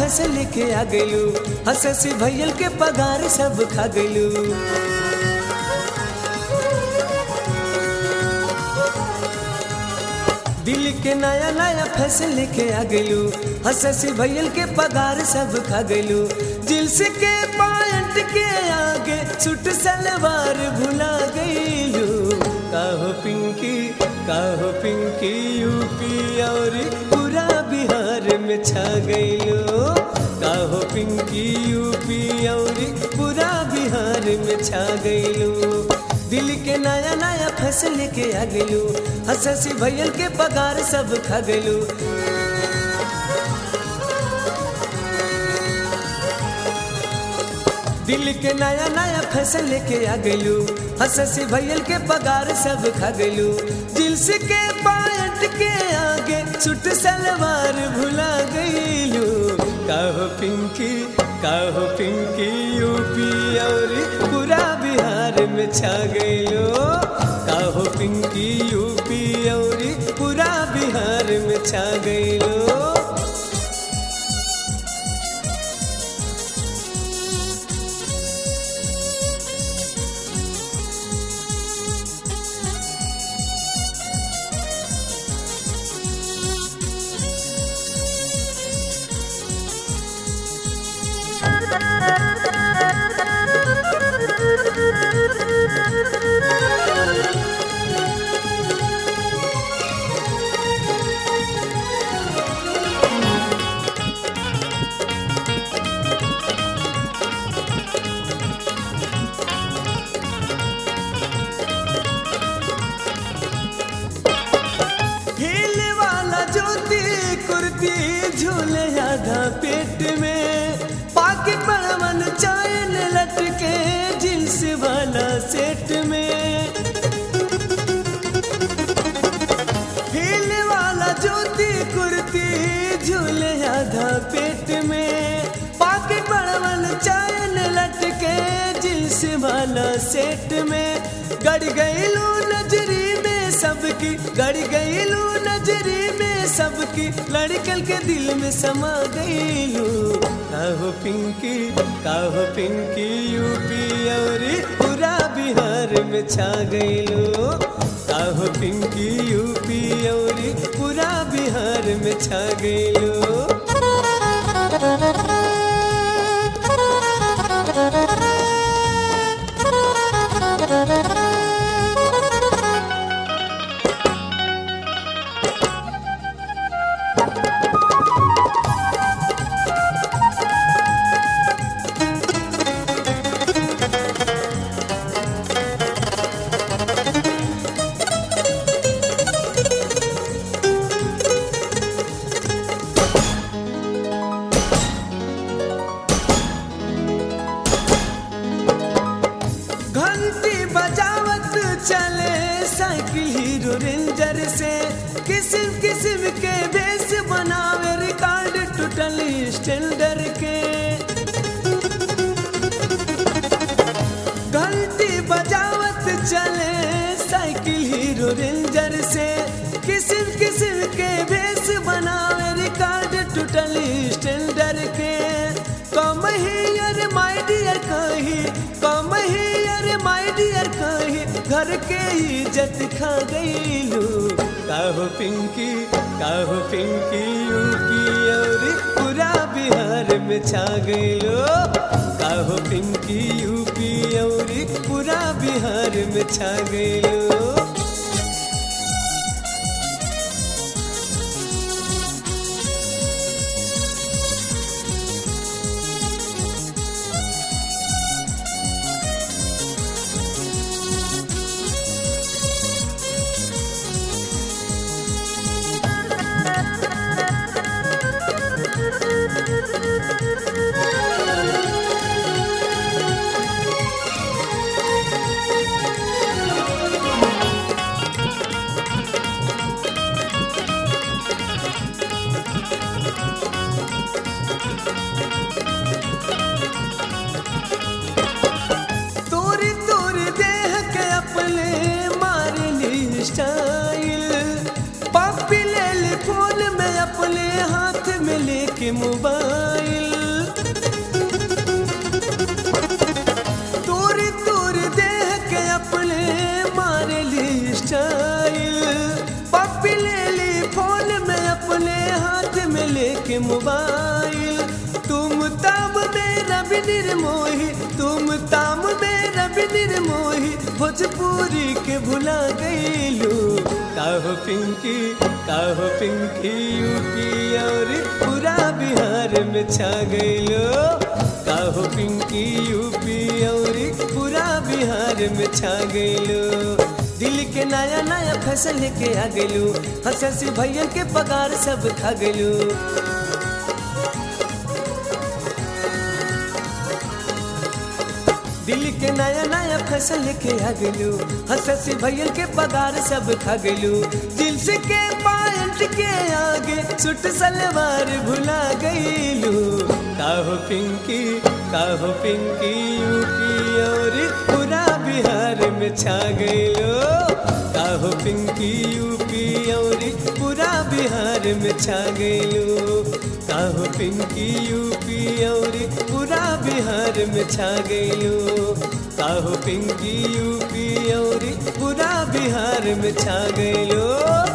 फसल लेके आ गइलू हससी भैयल के पगार सब खा गइलू दिल के नया नया फैशन लेके आ गइलू हससी भैयल के पगार सब खा गइलू जिल्स के पायंट के आगे सूट सलवार भुला गइलू काहो पिंकी काहो पिंकी यूपी और पूरा बिहार में छा गइलू काहो पिंकी यूपी और पूरा बिहार में छा गइलू दिल के नया नया फैसल लेके आ गइलू हससी भैयल के पगार सब खा गइलू दिल के नया नया फैसल लेके आ गइलू हससी भैयल के पगार सब खा गइलू जिल्स के पायट के आगे सूट सलवार भुला गइलू काहो पिंकी काहो पिंकी यूपी और पूरा बिहार में छा गइलो काहो पिंकी यूपी और पूरा बिहार में छा गइलो हिल वाला ज्योति कुर्ती झूले आधा पेट में पाके पड़वन चायन लटके जींस वाला सेट में हिल वाला ज्योति कुर्ती झूले आधा पेट में पाके पड़वन चायन लटके जींस वाला सेट में गड़ गईलू नजरी में सबकी गड़ गईलू नजरी में सबकी लड़कल के दिल में समा गईलू काहो पिंकी काहो पिंकी यूपी और पूरा बिहार में छा गईलू काहो पिंकी यूपी और पूरा बिहार में छा गईलू घंटी बजावत चले साइकिल हीरो रेंजर से किस्म किस्म के बेस बनावे रिकॉर्ड टूटल स्टैंडर के घंटी बजावत चले साइकिल हीरो रेंजर से किस्म किस्म के बेस बनावे रिकॉर्ड टूटल स्टैंडर के कम ही अरे माय डियर कही कम ही अरे माय डियर कही घर के इज्जत खा गईलू काहो पिंकी काहो पिंकी यूपी और पूरा बिहार में छा गईलो काहो पिंकी यूपी और पूरा बिहार में छा गईलो तोरी तोरी देह के अपने मारली स्टाइल पापी ले ली फोन में अपने हाथ में लेके मोबाइल हाथ में लेके मोबाइल तुम ताम मेरा भी निर्मोही तुम ताम मेरा भी निर्मोही भोजपुरी के भुला गईलू काहो पिंकी काहो पिंकी यूपी और पूरा बिहार में छा गईलो काहो पिंकी यूपी और पूरा बिहार में छा गईलो दिल के नया नया फैसल लेके आ गईलू हंसी भैया के पगार सब खा गईलू दिल के नया नया फैसल लेके आ गलू हंसी भैया के पगार सब खा गलू दिल से के पायंट के आगे सुट सलवार भुला गईलू काहो पिंकी काहो पिंकी यूपी और पूरा बिहार में छा गईलो काहो पिंकी यूपी और पूरा बिहार में छा गईलो काहो पिंकी यूपी और पूरा बिहार में छा गईलो काहो पिंकी यूपी और पूरा बिहार में छा गईलो